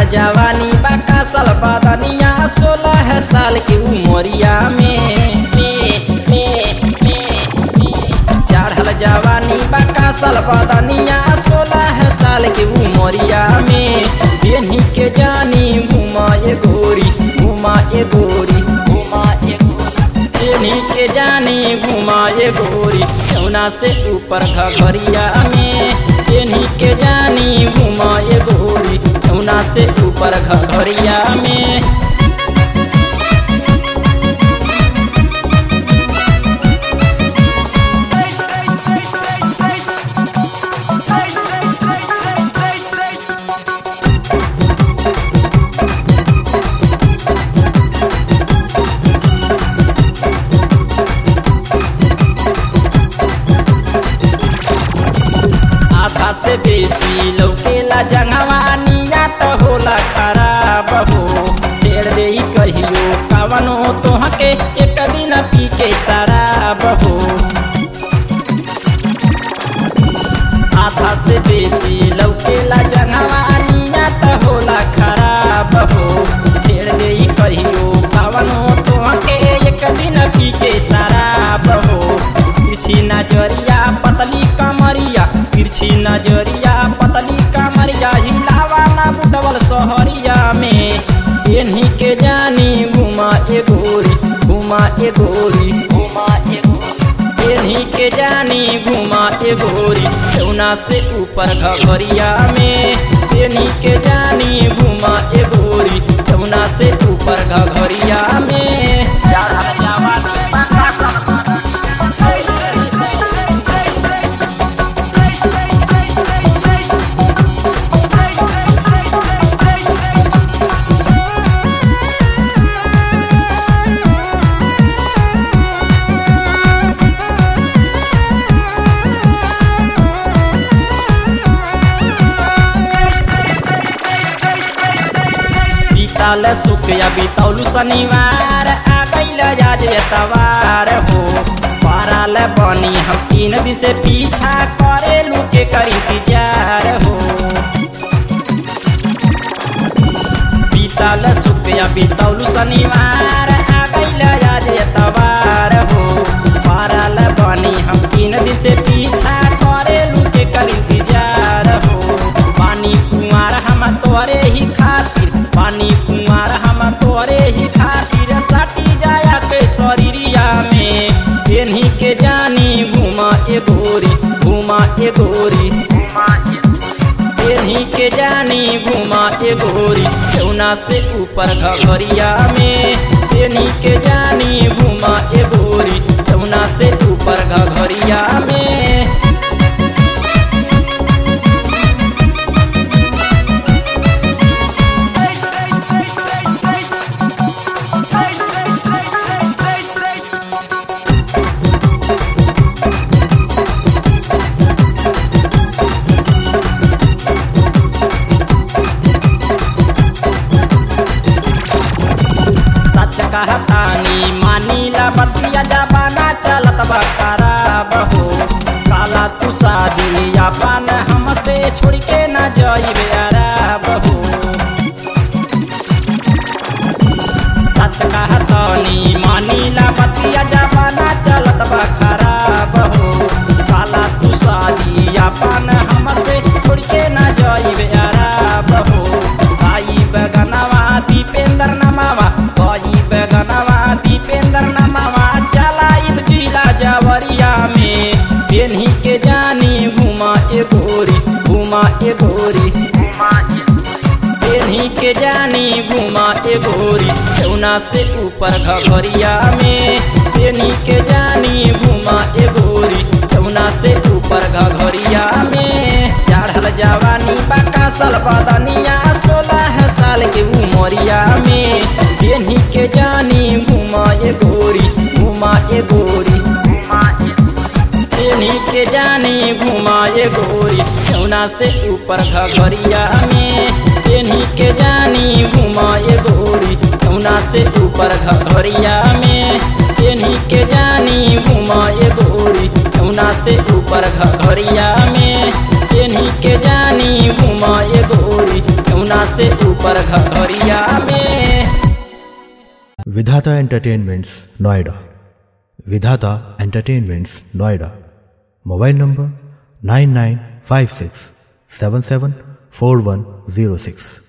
जवानी बाका साल बदनिया सोलह साल की उमरिया में में में में चढ़ल जवानी बाका साल बदनिया सोलह साल की उमरिया में बेनी के जानी घुमा ए गोरी घुमा ए गोरी घुमा ए गोरी बेनी के जानी घुमा ए गोरी चौना से ऊपर घघरिया में बेनी के जानी घुमा ए गोरी चौना से ऊपर घघरिया में आधा से बेसी लौकेला जंगवानिया तो होला खराब हो ढेर दे कहियो कवनो तोहके एक दिन पी के शराब हो आधा से बेसी लौकेला जंगवानिया तो होला खराब हो ढेर दे कहियो कवनो तोहके एक दिन पी के शराब हो तिरछी नजरिया पतली कमरिया तिरछी नजरिया पतली कमरिया हिलावा ना बुटवल सहरिया में एनही के जानी घुमा ए गोरी घुमा ए गोरी घुमा ए गोरी एनही के जानी घुमा ए गोरी चौना से ऊपर घघरिया में एनही के जानी घुमा ए गोरी चौना से ऊपर घघरिया में चढ़ल जवानी बाका बीतल सुखया बीतौलू शनिवार आ गईल आज एतवार हो पाराल बनी हम तीन दिन से पीछा करे लुके करी इंतजार हो बीतल सुखया बीतौलू शनिवार आ गईल आज एतवार हो पाराल बनी हम तीन दिन से पीछा करे लुके करी इंतजार हो पानी कुमार हम तोरे ही खातिर पानी कुमार हम तोरे ही खातिर सटी जाया के शरीरिया में पेन्ही के जानी घुमा ए गोरी घुमा ए गोरी घुमा ए पेन्ही के जानी घुमा ए गोरी चौना से ऊपर घघरिया में पेन्ही के जानी घुमा ए गोरी चौना से ऊपर घघरिया में सच कहतानी मानीला बतिया जबाना चलत बा खराब हो काला तू शादी अपन हमसे छोड़ के न जाइबे अराब हो सच कहतानी मानीला बतिया जबाना चलत बा खराब हो काला तू शादी अपन हमसे छोड़ के न जाइबे अराब हो आई बगनवा दीपेंद्र नमावा आई बगनवा दीपेंद्र नमावा चलाई जिला जवरिया में पेन्ही के जानी घुमा ए गोरी घुमा ए गोरी घुमा ए पेन्ही के जानी घुमा ए गोरी चौना से ऊपर घघरिया में पेन्ही के जानी घुमा ए गोरी चौना से ऊपर घघरिया में चढ़ल जवानी बाका साल बदनिया सोलह साल के उमरिया में पेन्ही के जानी घुमा ए गोरी घुमा ए गोरी घुमा ए पेन्ही के जानी घुमा ए गोरी चौना से ऊपर घघरिया में पेन्ही के जानी घुमा ए गोरी चौना से ऊपर घघरिया में पेन्ही के जानी घुमा ए गोरी चौना से ऊपर घघरिया में पेन्ही के जानी घुमा ए गोरी चौना सबसे ऊपर घरिया में विधाता entertainments Noida Vidhata entertainments Noida mobile number nine nine five six seven seven four one zero six